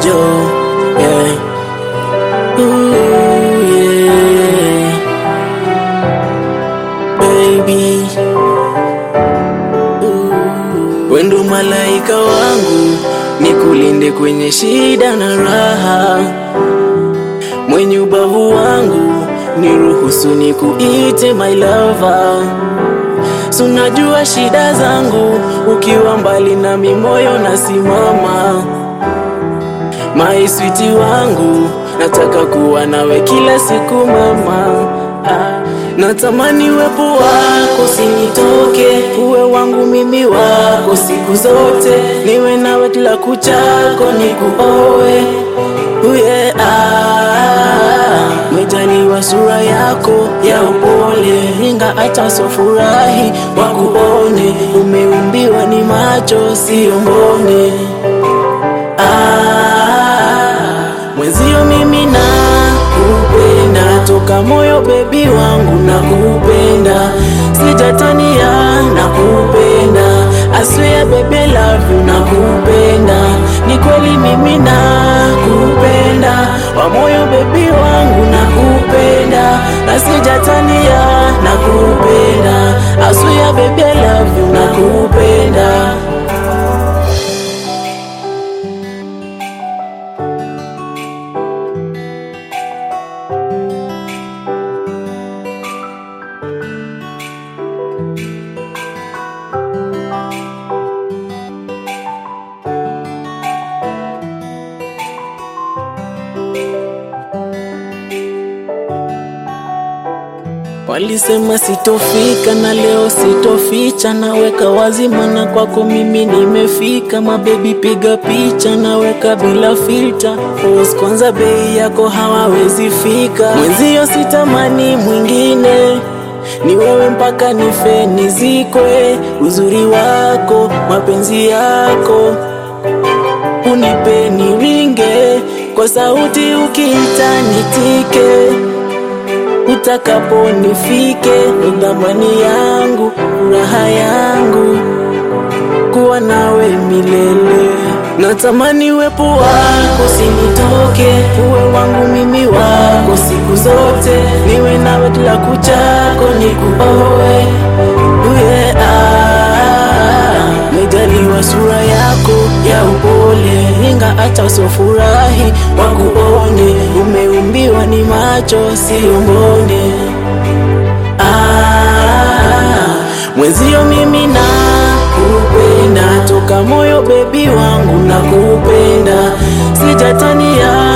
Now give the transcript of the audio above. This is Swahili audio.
Joe, yeah. Ooh, yeah. Baby Ooh. Wendo malaika wangu nikulinde kwenye shida na raha, mwenye ubavu wangu niruhusu nikuite my lover. Sunajua shida zangu, ukiwa mbali nami moyo nasimama. My sweet wangu, nataka kuwa nawe kila siku mama. Ah, natamani uwepo wako sinitoke, uwe wangu mimi wako siku zote, niwe nawe kila kuchako nikuoe. Uye, ah, mejaliwa sura yako ya upole, inga hata sofurahi wakuone, umeumbiwa ni macho sio mbone. Ah, mwenzio mimi na kupenda toka moyo bebi wangu na kupenda sijatania na kupenda I swear baby love you na kupenda ni kweli mimi na kupenda wa moyo bebi wangu na kupenda na sijatania na kupenda I swear baby love you na kupenda Walisema sitofika na leo sitoficha, naweka wazi mana kwako mimi nimefika. Mabebi piga picha, naweka bila filter. Pose kwanza, bei yako hawawezi fika. Mwenzio sitamani mwingine, ni wewe mpaka nife nizikwe. Uzuri wako, mapenzi yako unipe niringe, kwa sauti ukiita nitike utakapo nifike, ndo thamani yangu, furaha yangu, kuwa nawe milele. Natamani uwepo wako sinitoke, uwe wangu mimi wako siku zote, niwe nawe kila kuchako nikuoe. Uye, ah, mejaliwa sura yako ya upole, inga hata usofurahi wakuone, umeumbiwa ni macho sio mbone. Ah, mwenzio mimi na kupenda toka moyo bebi wangu na kupenda sijatania